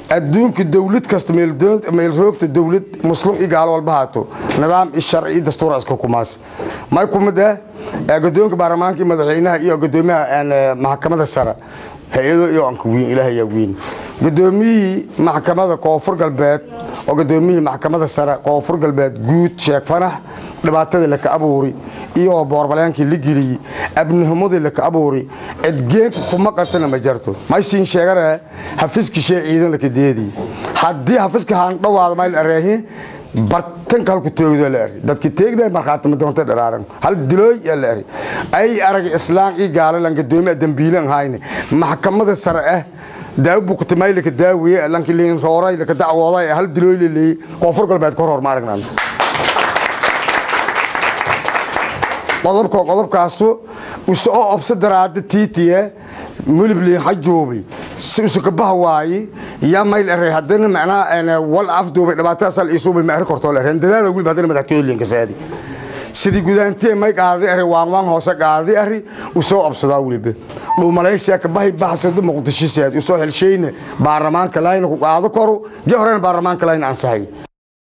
adduunka dowlad kasta meel roogta dowlad muslim iyo gaalo walba haato nidaam iyo sharci iyo dastuur iska kumaas may kumid ah guddoonka baarlamaanka iyo madaxweynaha iyo guddoomiyaha maxkamada sare hay-ado iyo anka weyn ilaah ayaa weyn guddoomiyihii maxkamada koonfur galbeed oo guddoomiyihii maxkamada sare koonfur galbeed guud sheekh fanax dhibaatadii laka abuuri iyo boorbaleenkii la geliyey abnihimadii laka abuuri cidgeenka kuma qatana ma jarto maysiin sheegana hafiski shee ciidan laka deedii haddii hafiska haan dhawaada mayl areehi bartanka halku teegdo la eri dadki teegna markhaati madoonta dharaaran hal dilooy yaa la eri ay arag islaan ii gaalalan gadoomiya dambiilan hayne maxkamada sare ah daawo bukutay laka daawiye lanki liin rooray laka dacwooday hal dilooy la leeyey koonfur galbeed ka hor maaragnan qodobka qodobkaasu usa oo obsa daraada tiitiye mulibli hajoobay si usakabaha waaye yaa mayl ere haddana macnaa wal afduubay dhibaatadaas al isuubay ma eri kortoo le rendadaada wilba haddana madaxtooylinka saadi sidii gudaantee may qaadi ari waan waan hoose qaadi ari usoo obsadaa weliba dhuu maleeshiya kabahay baxsado muqdisho saadi usoo helshayne baarlamaanka layna ku qaado koro gee horena baarlamaanka layna ansahay